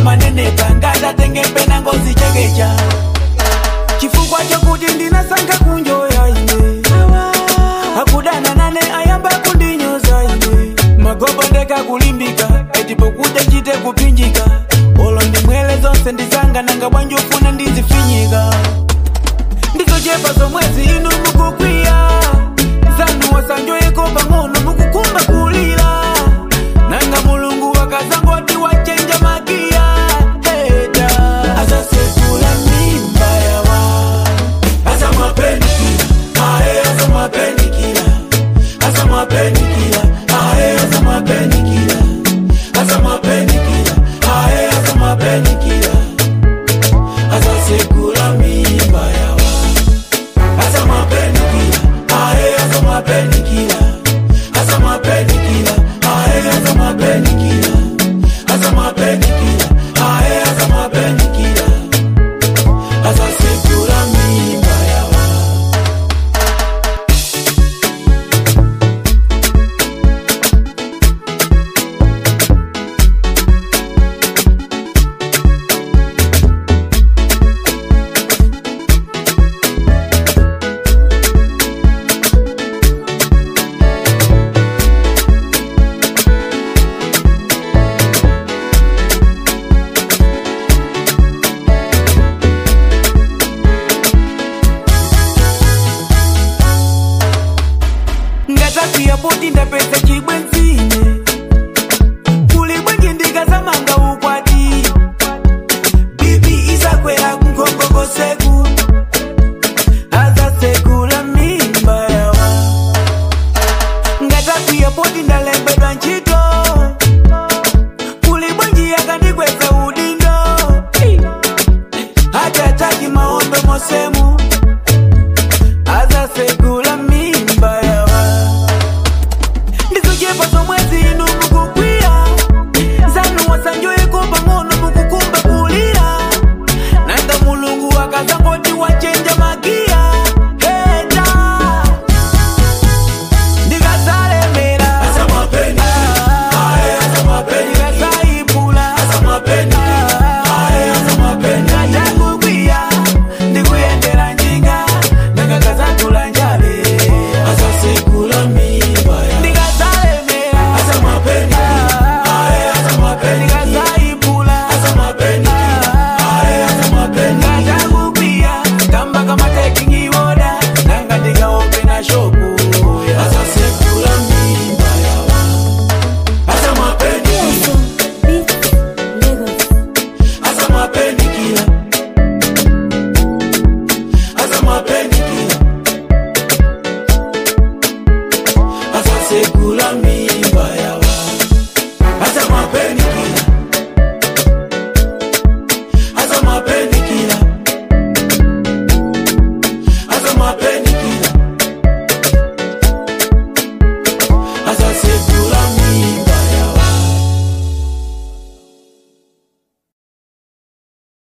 amanenepa ngatatenge na ngozi chekecha chifukwa chokuti ndinasankha kunjoya ine akudana nane ayamba kundinyoza ine magobo ndeka kulimbika etipokuja chite kupinjika olo ndimwele zonse ndizanga nanga bwanji ufuna ndizifinyika ndizochepa zomwezi inu mukukwiya zanu wasanjoyeko pang'ono mukukumba kulira nanga mulungu wakazangoti wachenja magiya heta azasekula mimba yawa azamwapenikila ae azamwapenikila azamwapenikila ae azamwapenikila azamwapenikila ae azamwapenikila